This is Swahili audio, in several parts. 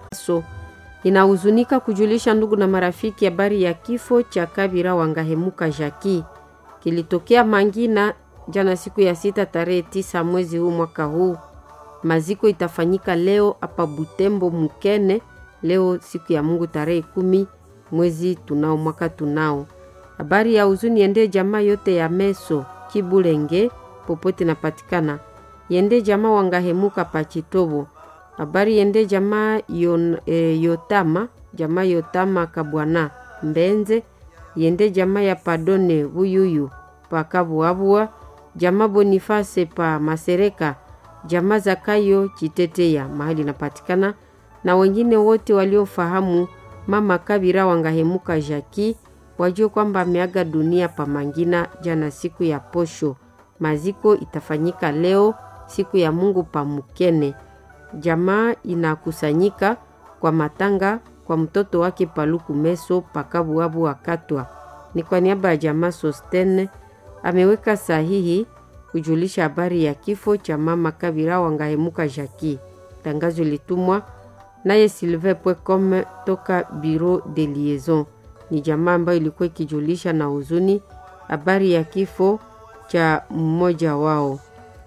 So inahuzunika kujulisha ndugu na marafiki habari ya kifo cha Kabira Wangahemuka Jaki kilitokea Mangina jana siku ya sita tarehe tisa mwezi huu mwaka huu. Maziko itafanyika leo hapa Butembo Mukene, leo siku ya Mungu tarehe kumi mwezi tunao mwaka tunao. Habari ya huzuni yende jamaa yote ya Meso Kibulenge popote napatikana, yende jamaa Wangahemuka Pachitobo. Habari yende jamaa yon, e, Yotama jamaa Yotama Kabwana Mbenze, yende jamaa ya Padone Buyuyu Pakabuabua, jamaa Boniface pa Masereka, jamaa Zakayo Chiteteya mahali napatikana, na wengine wote waliofahamu mama Kabira Wangahemuka Jaki wajue kwamba ameaga dunia pa Mangina jana siku ya posho. Maziko itafanyika leo siku ya Mungu pa Mukene. Jamaa inakusanyika kwa matanga kwa mtoto wake Paluku Meso Pakabuabu wakatwa. Ni kwa niaba ya jamaa Sostene ameweka sahihi kujulisha habari ya kifo cha mama Kabira Wangahemuka Jaki. Tangazo litumwa naye Sylvain Pwecom toka Bureau de Liaison. Ni jamaa ambayo ilikuwa ikijulisha na huzuni habari ya kifo cha mmoja wao.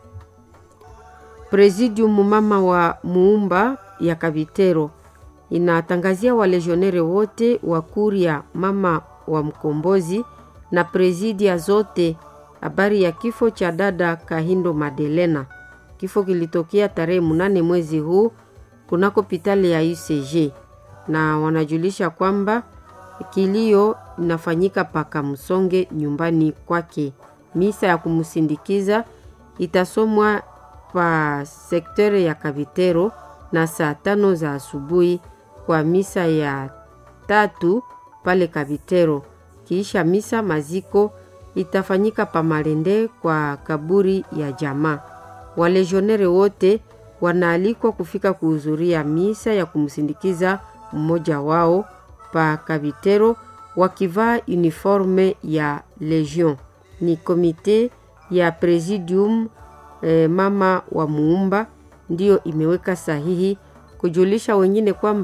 Presidium mama wa muumba ya Kabitero inatangazia walejionere wote wa kuria mama wa mkombozi na presidia zote habari ya kifo cha dada Kahindo Madelena. Kifo kilitokea tarehe mnane mwezi huu kunako pitali ya UCG, na wanajulisha kwamba kilio inafanyika paka msonge nyumbani kwake. Misa ya kumsindikiza itasomwa pa sektere ya Kabitero na saa tano za asubuhi kwa misa ya tatu pale Kabitero. Kiisha misa maziko itafanyika pa Malende kwa kaburi ya jamaa. Walejionere wote wanaalikwa kufika kuhudhuria misa ya kumsindikiza mmoja wao pa Kabitero wakivaa uniforme ya Legion. Ni komite ya Presidium eh, mama wa muumba ndiyo imeweka sahihi kujulisha wengine kwamba